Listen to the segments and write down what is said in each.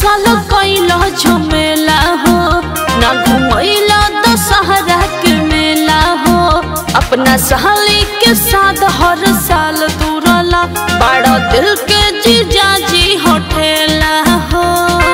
साल कैला झमेला हो ना घुमैला दशहरा के मेला हो अपना सहाली के साथ हर साल दूरला बड़ा दिल के जीजा जी होठेला हो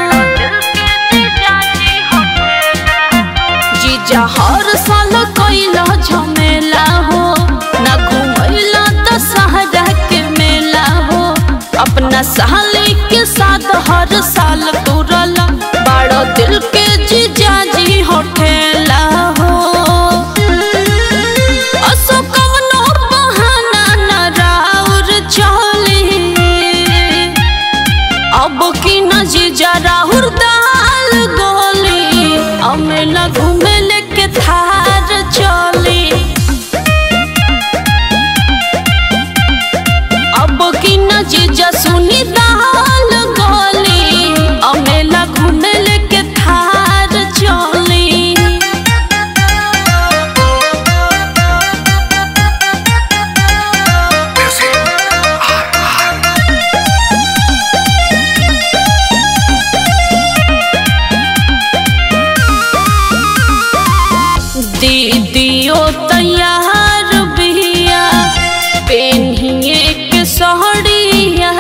जीजा हर साल कैला झमेला हो ना घुमैला दशहरा के मेला हो अपना सहाली के साथ हर साल तुरला बड़ा दिल के जीजा जी होठेला हो असो कवनो बहाना न राउर चली अब की न जीजा राहुर दाल गोली अमेला घूमे लेके थार चली अब की न जीजा सुनी दाल गोली अमेला घूमे लेके थार चली दीदियो तैयार बिया पेन्हिए के सहड़िया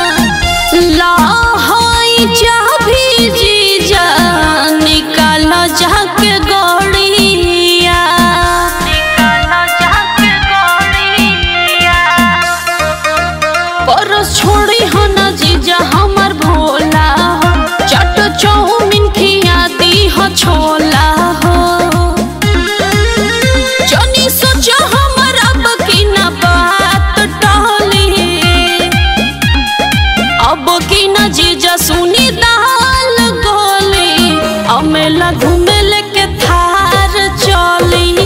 लाहई जा भी जीजा निकाल जाके गड़िया निकाल जाके गड़िया परस छोड़ी हो न जीजा हमर भोला हो चट चौमिन खिया दी हो छोला हो जनी सोचा हमर अब की न बात टहली अब की न जीजा सुनी दाल गोली अमेला घूमे लेके थार चली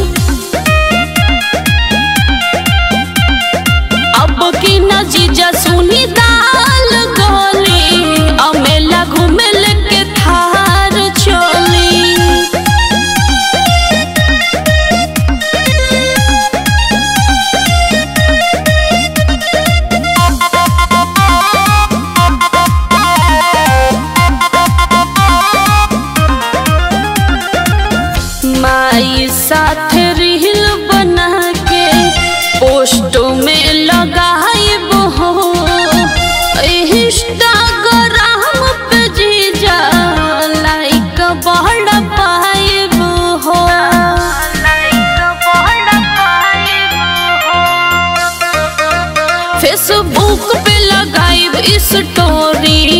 अब की न जीजा सुनी दाल गोली अमेला घूमे लेके थार चली माई साथ रील बना के पोस्ट में लगाइब हो इंस्टाग्राम पे जीजा लाइक बढ़ पाइब हो फेसबुक पे लगाइब स्टोरी